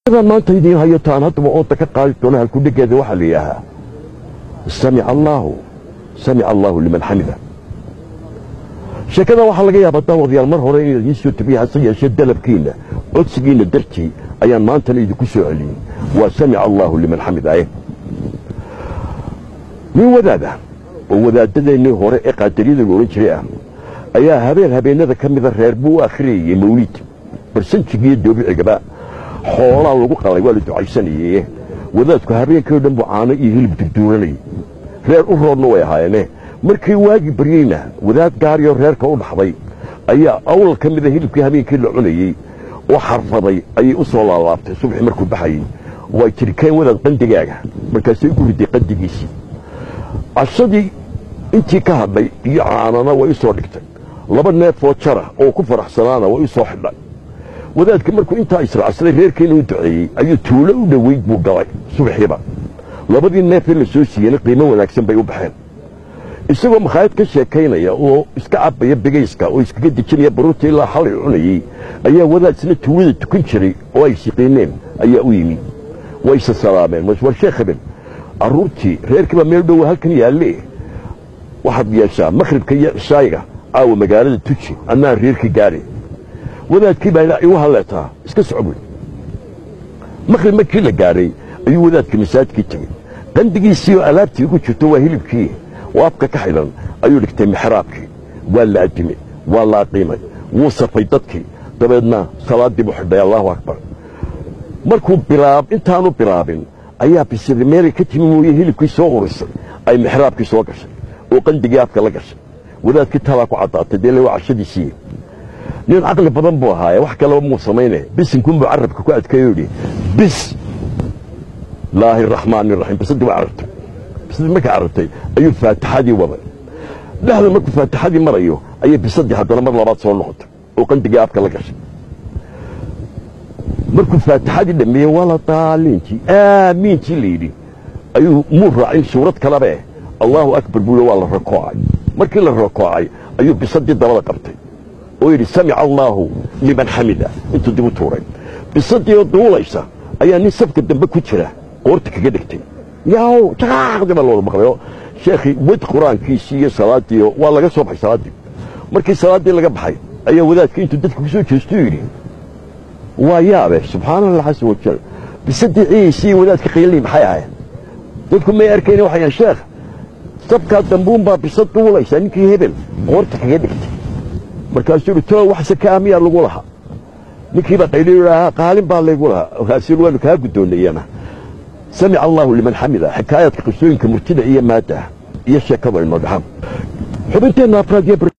maanta idiin hayo taan haddaba ooda ka qaadi doona halkudhegeeda waxaa la yidhaahaa samica allaahu samica allaahu liman xamida sheekada waxaa laga yaabaa daawadayaal mar hore inaad idiin soo tabiya hase yeeshee dalabkiinna codsigiinna dartii ayaan maantana idinku soo celiyey waa samica allaahu liman xamidaye nin wadaada oo wadaaddadeennii hore ee qaadariyada la odhan jiray ah ayaa habeen habeennada ka mida reer buu u akhriyayey mawliid barsanjigiiyo doobicigaba xoolaa lagu qalay waa la ducaysanaye wadaadku habeenkii o dhan buu caano iyo hilib durduuranayay reer u roodna way ahaayeene markii waagii baryeyna wadaad gaariyoo reerka u dhaxday ayaa awlal ka mida hilibkii habeenkii la cunayey oo xarfaday ayay u soo laalaabtay subaxii markuu baxayey way tiri keen wadaad qandigaaga markaasay u riday qandigiisii cashadii intii ka hadhay iyo caanana way u soo dhigtay laba neefoo jara oo ku faraxsanaana way u soo xidhay wadaadka markuu intaa israacsaday reerkiina u duceeyey ayuu tuulo u dhoweyd buu galay subaxiiba labadii neefee la soo siiyeyna qiimo wanaagsan bay u baxeen isagoo makhaayad ka sheekaynaya oo iska cabaya begayska oo iskaga dejinaya baruurta ilaa xalay cunayey ayaa wadaad isna tuulada tukan jiray oo ay siqiineen ayaa u yimi wayse salaameen war sheekh habeen carruurtii reerkiibaa meel dhowa halkan yaalle waxaad yeeshaa makhribka iyo cishaayiga caawa magaalada tuji annaan reerkii gaari wadaadkii baa igu halleetaa iska socbuy makhrib markii la gaadhay ayuu wadaadka masaajidkii tegey qandigiisii oo alaabtii ugu jirto waa hilibkii oo afka ka xidhan ayuu dhigtay mixraabkii waa la adimay waa la aqiimay wuu safay dadkii dabeedna salaaddii buu xidhay allaahu akbar markuu bilaab intaanu bilaabin ayaa bisiri meelay ka timi mooye hilibkii soo urisay ay mixraabkii soo gashay oo qandigii afka la gashay wadaadkii talaa ku caddaatay dee le waa cashadiisii nin caqli badan buu ahaaye wax kaleba muu samayne bisinkunbuu carabka ku adkeeyo yidhi bis laahi raxmaani raxiim bisadii waa carabtay bisadii markay carabtay ayuu faatixadii waday dhexda markuu faatixadii marayo ayay bisadii haddana mar labaad soo noqotay oo qandigii afka la gashay markuu faatixadii dhameeyey waa la daaliintii aamiintii la yidhi ayuu muu raacin suurad kalebe allaahu akbar buu waa la rakoocay markii la rakoocay ayuu bisadii dabada qabtay oo yidhi samica allaahu liman xamida intuu dib u tuuray bisadii oo duulaysa ayaa nin safka dambe ku jira qoorta kaga dhigtay yaw jaqaaqdi baa looda maqlayo sheekhii wad qur-aankiisii iyo salaadiio waa laga soo baxay salaaddii markii salaaddii laga baxay ayaa wadaadka intuu dadka ku soo jeestuu yidhi waa yaabe subxaana allah casa wajal bisadii ciiisii wadaadka qiilii maxay ahayd dadku may arkayna waxay yahan sheekh safkaa dambuunbaa bisad duulaysa ninkii hebel qoorta kaga dhigtay markaasuu yidhi too wax sakaa miyaa lagu lahaa ninkiibaa qayliyu idhaahaa qaalin baa laygu lahaa markaasuu waanu kaa guddoonnayana samica allaahu liman xamida xikaayaadka qisooyinka murtida iyo maadda iyo sheekadu ay noo dhaxaan xubinteenna afraad iyo